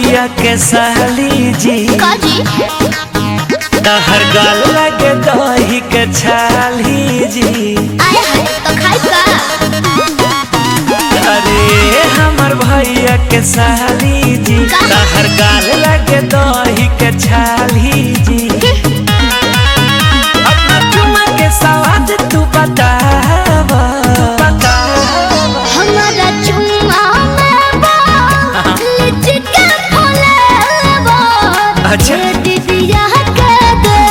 भैया के साली जी काजी तहर गाल लगे दही के छाली जी आए हाय तो खाई का अरे हमर भैया के साली जी तहर गाल लगे दही के छाली जी अपना चुमा के सवाद तू बताव बताव हमारा चुम्मा में बा लिचके फुलेबा अच्छा। ये दीदिया के दे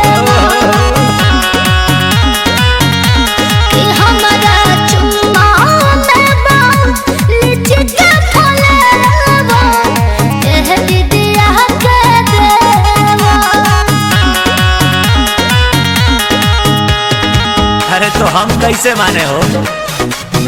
कि हमारा चुम्मा में बा लिचके फुलेबा ये दीदिया के देवा अरे तो हम कैसे माने हो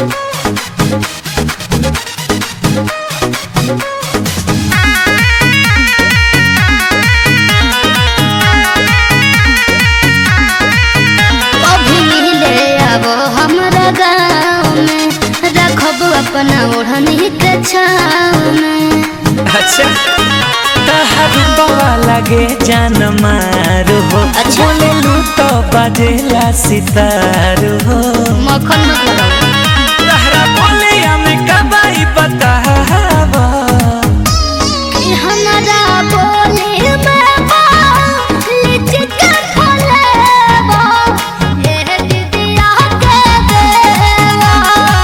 कभी मिले अब हमरा गाँव में रखब अपना ओढ़नी के छाँव में अच्छा तहर बवा लगे जान मारू हो अच्छा। बोले लू तो बजेला सितारू हो मक्खन मत लगाओ तहरा बोले हमें कबाई बताव कि हमरा बोले में बा लिचके फुलेबा ये दीदिया के देवा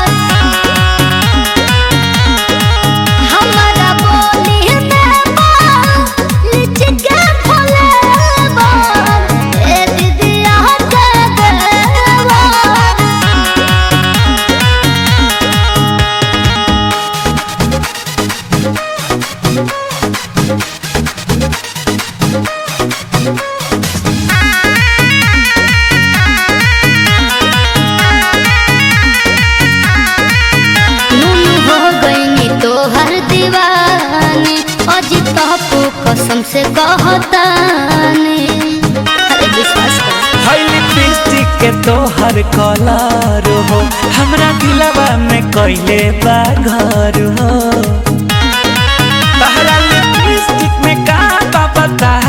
हमरा बोले में बा लिचके फुलेबा ये दीदिया के देवा नून हो गईनी तोहर दीवानी अजी तहपू कसम से कहतानी अरे विश्वास कर है लिपस्टिक के तोहर कलर हो हमरा दिलवा में कैले बा घर हो तहरा लिपस्टिक में का बा बताव